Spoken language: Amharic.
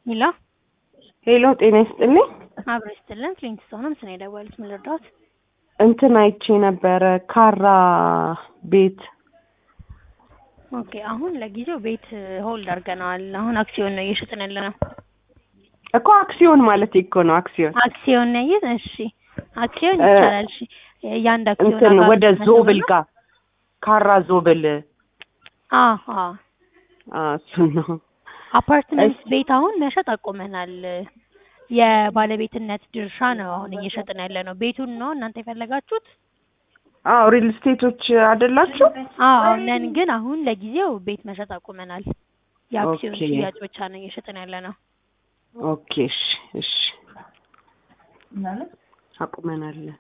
ሄሎ ሄሎ ጤና ይስጥልኝ። አብሮ ይስጥልን። ፍሊንትስቶን ነው ምስል የደወሉት። ምን ልርዳዎት? እንትን አይቼ ነበረ ካራ ቤት ኦኬ። አሁን ለጊዜው ቤት ሆልድ አድርገነዋል። አሁን አክሲዮን ነው እየሸጥን ያለ ነው። እኮ አክሲዮን ማለት እኮ ነው አክሲዮን አክሲዮን ነው ይዝ እሺ፣ አክሲዮን እ ይቻላል። እሺ፣ የአንድ አክሲዮን እንትን ዋጋ ወደ ስንት መቶ ዞብል ብር ነው? ጋር ካራ ዞብል አዎ አዎ። አ፣ እሱን ነው አፓርትመንት ቤት አሁን መሸጥ አቁመናል። የባለቤትነት ድርሻ ነው አሁን እየሸጥን ያለ ነው። ቤቱን ነው እናንተ የፈለጋችሁት? አዎ ሪል ስቴቶች አይደላችሁ? አዎ ነን፣ ግን አሁን ለጊዜው ቤት መሸጥ አቁመናል። የአክሲዮን ኦኬ። ሽያጭ ብቻ ነው እየሸጥን ያለ ነው። ኦኬ እሺ እሺ አቁመናል።